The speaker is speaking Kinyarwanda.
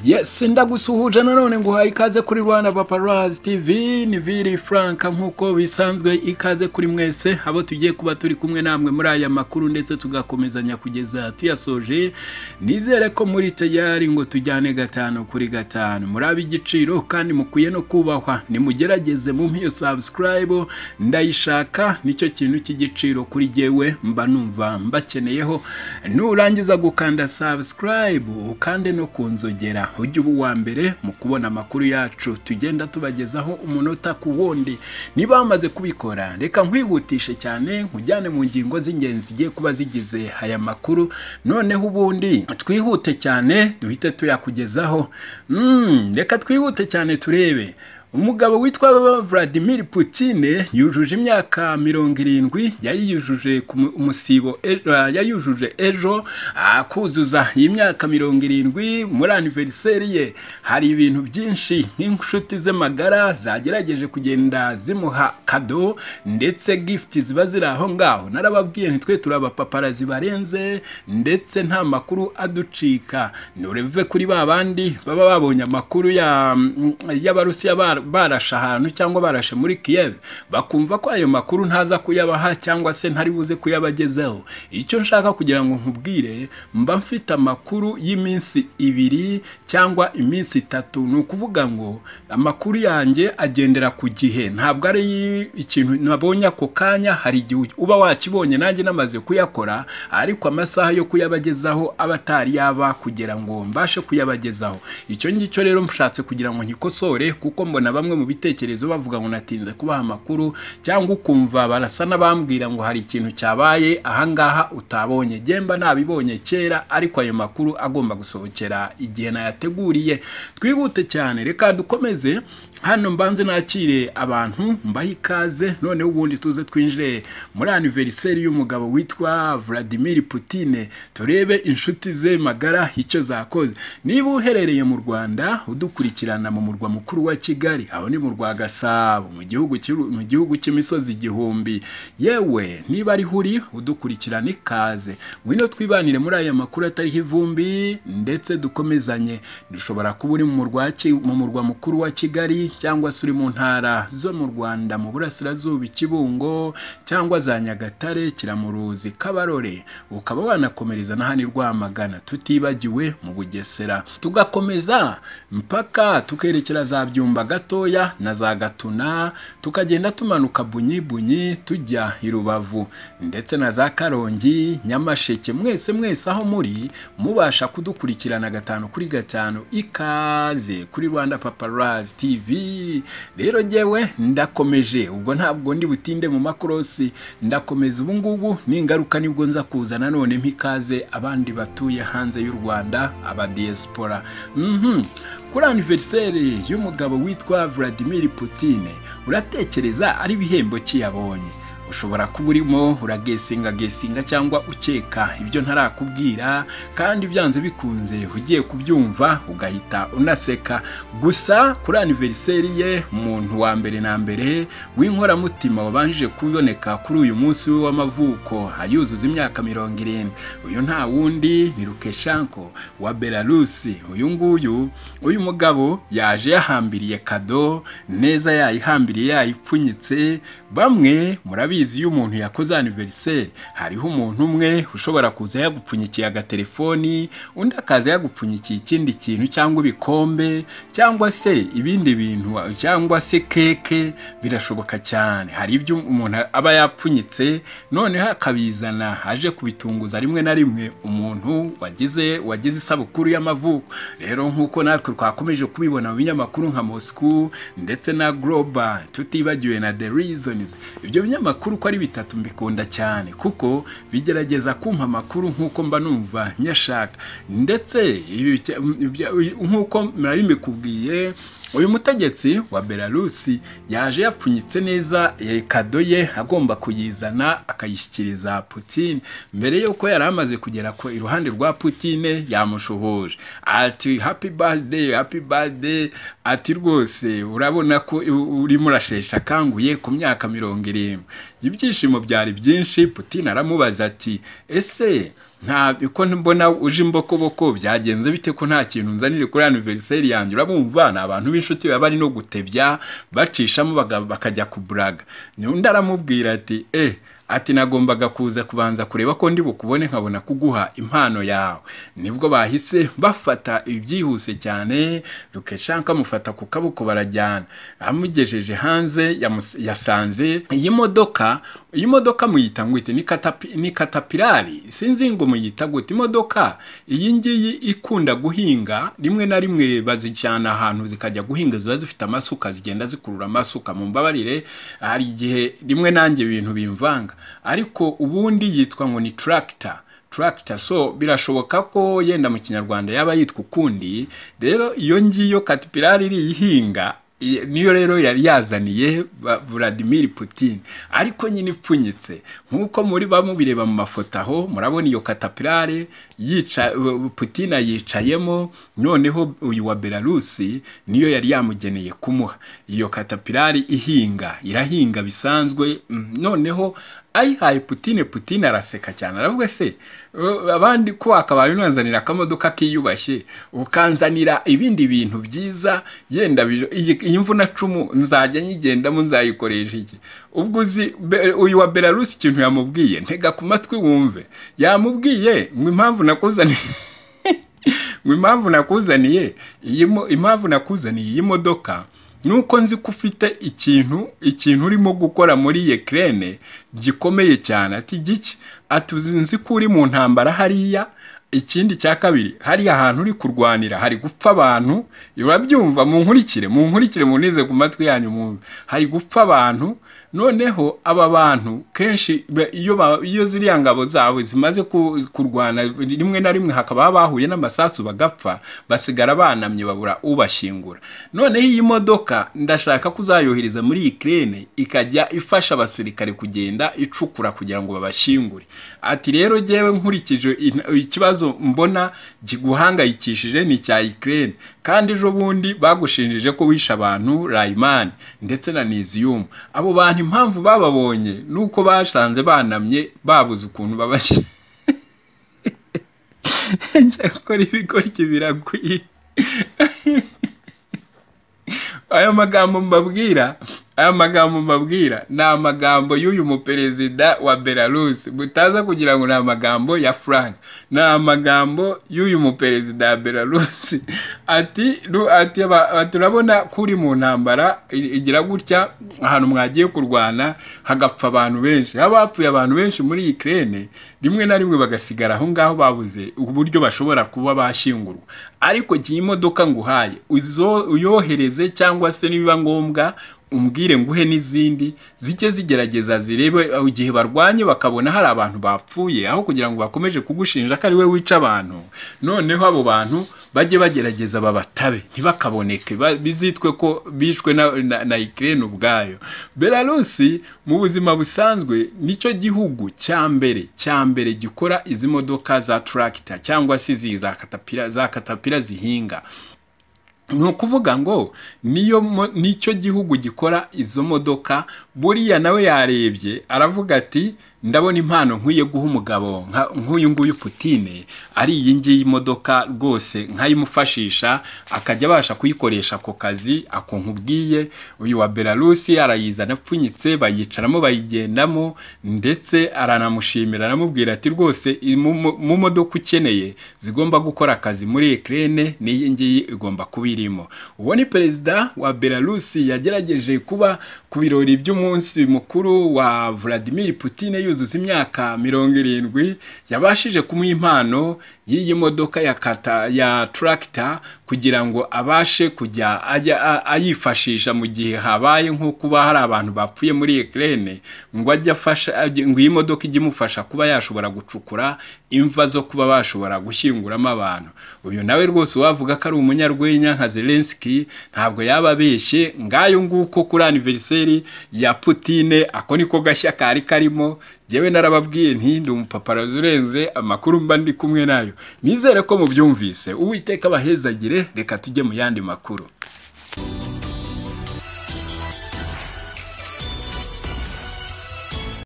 yes ndagusuhuje nanone nguhaye ikaze kuri rwanda paparazi tv ni viri frank nk'uko bisanzwe ikaze kuri mwese abo tugiye kuba turi kumwe namwe muri aya makuru ndetse tugakomezanya kugeza tuyasoje nizere ko muri tayari ngo tujyane gatanu kuri gatanu muri ab'igiciro kandi mukwiye no kubahwa nimugerageze mu mpiyo sabusikarayibo ndayishaka nicyo kintu cy'igiciro kuri jyewe mba numva mbakeneyeho nurangiza gukanda sabusikarayibu ukande no ku nzogera ujye uba uwa mbere mu kubona amakuru yacu tugenda tubagezaho umunota ku wundi niba bamaze kubikora reka nkwihutishe cyane nkujyane mu ngingo z'ingenzi zigiye kuba zigize aya makuru noneho ubundi twihute cyane duhite tuyakugezaho Mm, reka twihute cyane turebe umugabo witwa Vladimir Putin yujuje imyaka mirongo irindwi yayiyujuje ku mu- umusibo ejo- ah, yayujuje ejo ah, kuzuza iyi myaka mirongo irindwi muri aniveriseri ye hari ibintu byinshi nk'inshuti ze magara zagerageje kugenda zimuha kado ndetse gifuti ziba ziri aho ngaho narababwiye ntitwe turi abapaparazi barenze ndetse nta makuru aducika nureve kuri ba bandi baba babonye amakuru ya mm, y'abarusiya bar- barashe ahantu cyangwa barashe muri kiyev bakumva ko ayo makuru ntaza kuyabaha cyangwa se ntari buze kuyabagezaho icyo nshaka kugira ngo nkubwire mba mfite amakuru y'iminsi ibiri cyangwa iminsi itatu ni ukuvuga ngo amakuru yanjye agendera ku gihe ntabwo ari ikintu nabonye ako kanya hari igihe uba wakibonye nanjye namaze kuyakora ariko amasaha yo kuyabagezaho aba atari yaba kugira ngo mbashe kuyabagezaho icyo ngicyo rero mushatse kugira ngo nkikosore kuko mbona bamwe mu bitekerezo bavuga ngo natinze kubaha amakuru cyangwa ukumva barasa n'abambwira ngo hari ikintu cyabaye ahangaha utabonye gemba ntabibonye kera ariko ayo makuru agomba gusohokera igihe nayateguriye twihute cyane reka dukomeze hano mbanze nakire abantu mbahe ikaze noneho ubundi tuze twinjire muri aniveriseri y'umugabo witwa Vladimir Putin turebe inshuti ze magara icyo zakoze niba uherereye mu Rwanda udukurikirana mu murwa mukuru wa Kigali aho ni mu rwa Gasabo mu gihugu cy'u- mu gihugu cy'imisozi igihumbi yewe niba ariho uri udukurikirana ikaze ngwino twibanire muri aya makuru atariho ivumbi ndetse dukomezanye dushobora kuba uri mu murwa Ki- mu murwa mukuru wa Kigali cyangwa se uri mu ntara zo mu Rwanda mu burasirazuba Kibungo cyangwa za Nyagatare Kiramuruzi Kabarore ukaba wanakomereza n'ahandi Rwamagana tutibagiwe mu Bugesera tugakomeza mpaka tukerekera za Byumba gatoya na za Gatuna tukagenda tumanuka bunyi bunyi tujya i Rubavu ndetse na za Karongi Nyamasheke mwese mwese aho muri mubasha kudukurikirana gatanu kuri gatanu ikaze kuri Rwanda Paparazzi TV rero jyewe ndakomeje ubwo ntabwo ndi butinde mu makorosi ndakomeza ubu ngubu n'ingaruka nibwo nza kuza nanone mpikaze abandi batuye hanze y'u Rwanda aba diaspora mhm kuri anniversaire y'umugabo witwa Vladimir Putin uratekereza ari bihembo ki yabonye ushobora kuba urimo uragesinga gesinga cyangwa ukeka ibyo ntarakubwira kandi byanze bikunze ugiye kubyumva ugahita unaseka gusa kuri aniveriseri ye umuntu wa mbere na mbere w'inkoramutima wabanjije kuboneka kuri uyu munsi we w'amavuko ayuzuza imyaka mirongo irindwi uyu nta wundi ni rukeshanko wa belarusi uyu nguyu uyu mugabo yaje yahambiriye kado neza yayihambiriye yayipfunyitse bamwe murabizi iyo umuntu yakoze aniveriseri hariho umuntu umwe ushobara kuza yagupfunyikiye agatelefoni undi akaza yagupfunyikiye ikindi kintu cyangwa ibikombe cyangwa se ibindi bintu cyangwa se keke birashoboka cyane hari ibyo umuntu aba yapfunyitse noneho akabizana aje kubitunguza rimwe na rimwe umuntu wagize wagize isabukuru y'amavuko rero nk'uko natwe twakomeje kubibona mu binyamakuru nka Moscow ndetse na Global tutibagiwe na The Reasons ibyo binyamakuru ko ari bitatu mbikunda cyane kuko bigerageza kumpa amakuru nk'uko mba numva nyashaka ndetse ibi- ibya- nk'uko murari mbikubwiye uyu mutegetsi wa belarusi yaje yapfunyitse neza eh, kado ye agomba kuyizana akayishyikiriza putin mbere yuko yari amaze kugera ku iruhande rwa putin yamushuhuje ati happy birthday happy birthday ati rwose urabona ko u- urimo urashesha akanguye ku myaka mirongo irindwi ibyishimo byari byinshi putin aramubaza ati ese nta uko mbona uje imbokoboko byagenze bite ko nta kintu nzanire kuri aniveriseri yanjye urabumva ni abantu b'inshuti baba bari no gutebya bacishamo baga- bakajya kuburaga undi aramubwira ati eh ati nagombaga kuza kubanza kureba ko ndi bukubone nkabona kuguha impano yawe nibwo bahise bafata ibyihuse cyane rukeshanka amufata ku kaboko barajyana amugejeje hanze yamus- yasanze iyi modoka iyi modoka muyita ngo ite ni katapi- ni katapirari sinzi ngo muyita gute imodoka iyi ngiyi ikunda guhinga rimwe na rimwe bazijyana ahantu zikajya guhinga ziba zifite amasuka zigenda zikurura amasuka mu mbabarire hari igihe rimwe nanjye ibintu bimvanga ariko ubundi yitwa ngo ni tractor tractor so birashoboka ko yenda mu kinyarwanda yaba yitwa ukundi rero iyo ngiyo katipirari iri ihinga i- niyo rero yari yazaniye ba- Vladimir Putin ariko nyine ipfunyitse nk'uko muri bamubireba mu mafoto aho murabona iyo katapirare yica u- Putin ayicayemo noneho uyu wa Belarusi niyo yari yamugeneye kumuha iyo katapirari ihinga irahinga bisanzwe mm, noneho ayihaye Putin Putin araseka cyane aravuga se "Eh, abandi ko wakabaye unanzanira akamodoka kiyubashye ukanzanira ibindi bintu byiza yenda bi- iyi iyi mvuna cumu nzajya nyigendamo nzayikoresha iki ubwo uzi Be- uyu wa Belarus ikintu yamubwiye ntega ku matwi wumve yamubwiye ngo impamvu nakuzaniye ngo impamvu nakuzaniye iyi mo- impamvu nakuzaniye iyi modoka nuko nzi ko ufite ikintu ikintu urimo gukora muri Ukraine gikomeye cyane ati giki ati "Uzi- nzi ko uri mu ntambara hariya ikindi cya kabiri hariya ahantu uri kurwanira hari gupfa abantu urabyumva munkurikire munkurikire munize ku matwi yanyu mwumve hari gupfa abantu noneho aba bantu kenshi ba- iyo ba- iyo ziriya ngabo zawe zimaze ku- kurwana rimwe na rimwe hakaba bahuye n'amasasu bagapfa basigara banamye babura ubashyingura noneho iyi modoka ndashaka ko uzayohereza muri Ukraine ikajya ifasha abasirikare kugenda icukura kugira ngo babashyingure ati rero jyewe nkurikije ina- ikibazo mbona kiguhangayikishije ni icya Ukraine kandi ejo bundi bagushinjije ko wishe abantu Rayman ndetse na Niziyumu abo bantu impamvu bababonye nuko basanze banamye babuze ukuntu babashyira njya gukora ibigoryi biraguye aya magambo mbabwira aya magambo mbabwira ni amagambo y'uyu muperezida wa Belarus mutaza kugira ngo ni amagambo ya Frank ni amagambo y'uyu muperezida wa Belarus ati ru- ati aba- ati, urabona ko uri mu ntambara i- igira gutya ahantu mwagiye kurwana hagapfa abantu benshi abapfuye abantu benshi muri Ukraine rimwe na rimwe bagasigara aho ngaho babuze uburyo bashobora kuba bashyingurwa ariko gihe imodoka nguhaye uzo- uyohereze cyangwa se nibiba ngombwa umbwire nguhe n'izindi zijye zigerageza zirebe aho igihe barwanye bakabona hari abantu bapfuye aho kugira ngo bakomeje kugushinja ko ari we wica abantu noneho abo bantu bajye bagerageza babatabe ntibakaboneke ba- bizitwe ko bishwe na, na, na Ukraine ubwayo Belarusi mu buzima busanzwe nicyo gihugu cya mbere cya mbere gikora izi modoka za tractor cyangwa se izi za katapira za katapira zihinga ni ukuvuga ngo niyo mo- nicyo gihugu gikora izo modoka buriya nawe yarebye aravuga ati ndabona impano nkwiye guha umugabo nka- nk'uyu nguyu Putine ari iyi ngiyi modoka rwose nkayimufashisha akajya abasha kuyikoresha ako kazi ako nkubwiye uyu wa Belarusi arayizana apfunyitse bayicaramo bayigendamo ndetse aranamushimira aramubwira ati rwose iyi mu- mu mu modoka ukeneye zigomba gukora akazi muri Ukraine n'iyi ngiyi igomba kuba irimo uwo ni perezida wa Belarusi yagerageje kuba ku birori by'umunsi mukuru wa Vladimir Putin yuzuza imyaka mirongo irindwi yabashije kumuha impano y'iyi modoka ya kata ya tractor kugira ngo abashe kujya ajya a- ayifashisha mu gihe habaye nko kuba hari abantu bapfuye muri Ukraine ngo ajye afasha ajye- ngo iyi modoka ijye imufasha kuba yashobora gucukura imva zo kuba bashobora gushyinguramo abantu uyu nawe rwose wavuga ko ari umunyarwenya nka Zelensky ntabwo yaba abeshye ngayo nguko kuri aniveriseri ya Putine ako niko gashya kari karimo jyewe narababwiye nti ndi umupaparazi urenze amakuru mba ndi kumwe nayo nizere ko mubyumvise uwiteka abahezagire reka tujye mu yandi makuru